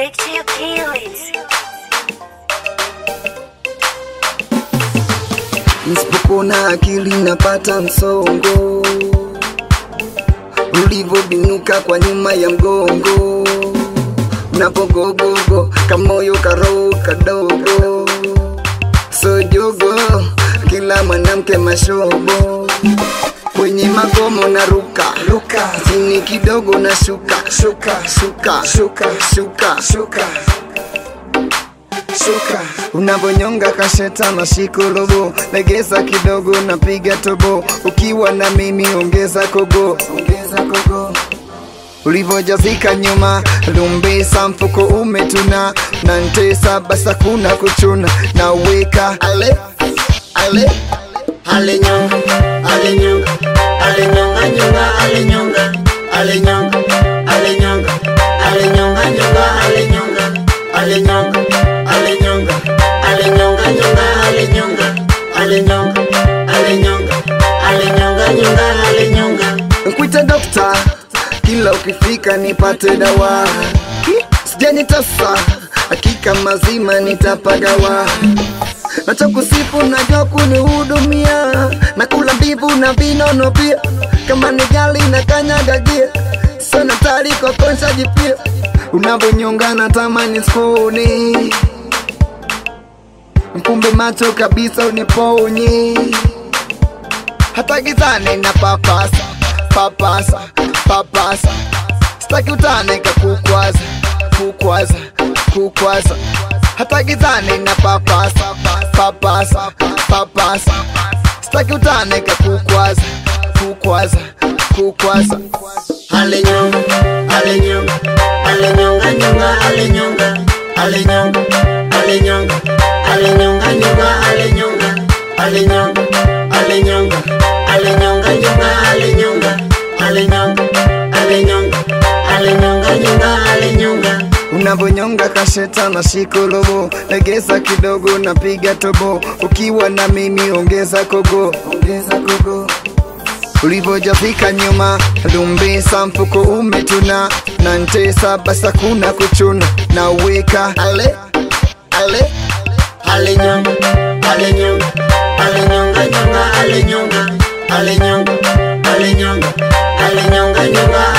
Big Chill Kids. Nisipopona akili napata msongo, ulivyobinuka kwa nyuma ya mgongo, unapogogogo kamoyo karoho kadogo, sojogo kila mwanamke mashobo kwenye magomo na ruka ruka chini kidogo na shuka shuka shuka shuka shuka shuka shuka unavyonyonga kasheta na shiko robo legeza kidogo napiga tobo ukiwa na mimi ongeza kogo ongeza kogo ulivyojazika nyuma lumbisa mfuko umetuna na ntesa basa kuna kuchuna na weka ale ale ale nyonga ale nyonga ale nyonga nyonga ale nyonga ale nyonga ale nyonga ale nyonga nyonga ale nyonga ale nyonga ale nyonga ale nyonga nyonga ale nyonga ale nyonga ale nyonga ale nyonga nyonga ale nyonga Nkuite dokta kila ukifika nipate dawa sijanitasa hakika mazima nitapagawa nacho kusifu najua kunihudumia na kula mbivu na vinono pia kama ni gali na kanyagagia sana tari kwa konshaji pia unavyonyonga na tamani skoni mkumbe macho kabisa uniponye hata gizani na papasa papasa papasa sitaki utane kakukwaza kukwaza kukwaza hata gizani na papasa papasa papasa sitaki utane kakukwaza kukwaza kukwaza ale nyonga ale nyonga ale nyonga nyonga ale nyonga ale nyonga ale nyonga ale nyonga nyonga ale nyonga ale nyonga ale nyonga ale nyonga nyonga ale nyonga ale nyonga ale nyonga ale nyonga nyonga ale nyonga unavyonyonga kasheta na shiko robo legeza kidogo napiga tobo ukiwa na mimi ongeza kogo ongeza kogo ulivyojafika nyuma lumbisa mfuko umetuna na ntesa basa kuna kuchuna na weka ale ale ale nyonga ale nyonga ale nyonga nyonga ale nyonga ale nyonga ale nyonga ale nyonga nyonga